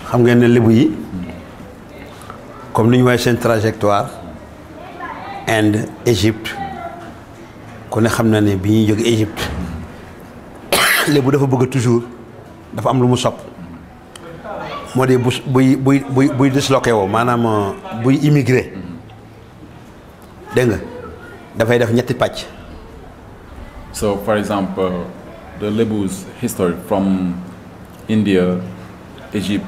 xam ngeen ne lébu yi comme ni ñu waxee seen trajectoire Inde Égypte ku ne xam na ne bi ñuy jóge Égypte lébu dafa bëgg toujours dafa am lu mu sopp moo di bu buy buy buy buy disloqué woo maanaam buy immigré dégg nga dafay def ñetti pàcc So, for example, the Lebu's history from India, Egypt,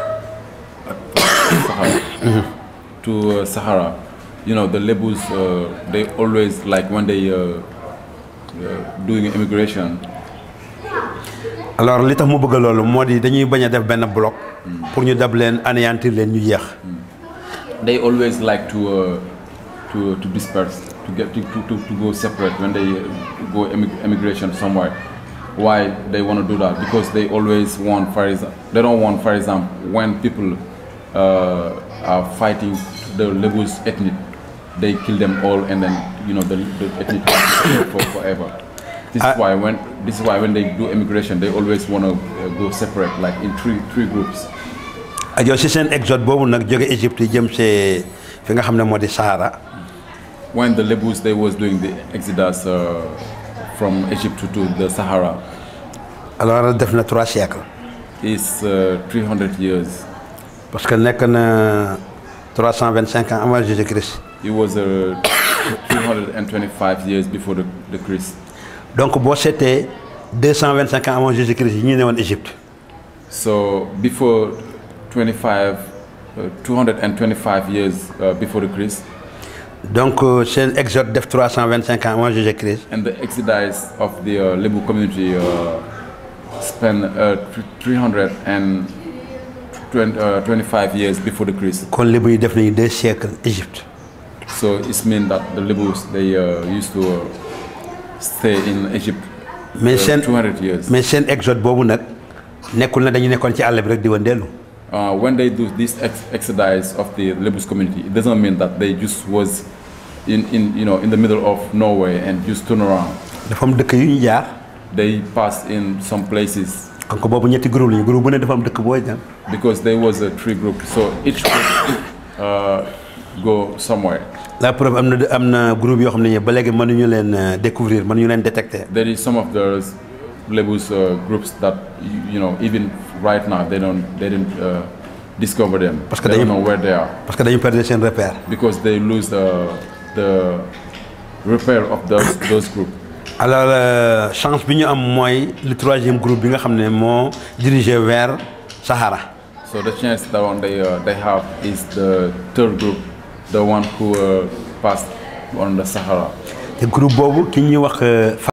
Sahara, to uh, Sahara, you know, the Lebus, uh, they always, like when they uh, uh, doing immigration, alors li tax mu bëgg loolu moo di dañuy bañ a def benn bloc pour ñu dab leen anéantir leen ñu jeex they always like to uh, to to disperse, to get to, to, to, to go separate when they uh, go immig- immigration somewhere. Why they want to do that? Because they always want, for example, they don't want, for example, when people uh, are fighting the Lebus ethnic, they kill them all, and then you know the, the ethnic for forever. This is I- why when this is why when they do immigration, they always want to uh, go separate, like in three three groups. ak yow si seen exode boobu nag jóge Égypte jëm see fi nga xam ne moo di Sahara when the Lebus they was doing the exodus uh, from Egypt to, to the Sahara alors def na trois siècles is uh, 300 years. parce que nekk na 325 ans avant Jésus-Christ It was uh, 325 years before the, the Christ. donc boo seetee 225 ans avant Jésus-Christ yi ñu ne woon Égypte So before 25, uh, 225 years uh, before the Christ, donc euh, seen exode def 325 ans avant Jésus-Christ and the exodus of the uh, Lebu community uh, spent uh, thr- 325 years before the Christ. kon lébu yi def nañu deux siècles Égypte So it's mean that the Lebus they uh, used to uh, stay in Egypt mais uh, seen 200 years. mais seen exode boobu nag nekkul na dañu nekkoon ci àll bi rek di wëndeelu Uh, when they do this ex- exodus of the Lebus community, it doesn't mean that they just was in, in you know in the middle of nowhere and just turn around. dafa am dëkk yu ñu jaar They passed in some places kon ko boobu ñetti groupe lañu groupe bu ne dafa am dëkk booy dem because there was a three group, so each group uh, go somewhere. la preuve am na am na groupe yoo xam ne ba léegi mënuñu leen euh, découvrir mënuñu leen détecter There is some of the Lebus uh, groups that you, you know even right now they don't they didn't uh, discover them. Parce que they don't dañu- know where they are. parce que dañu perdre seen repère because they lose the the repair of those those group. alors euh, chance bi ñu am mooy le troisième groupe bi nga xam ne moo dirigé vers Sahara So the chance that one they uh, they have is the third group, the one who uh, passed on the Sahara. te groupe boobu ki ñuy wax euh,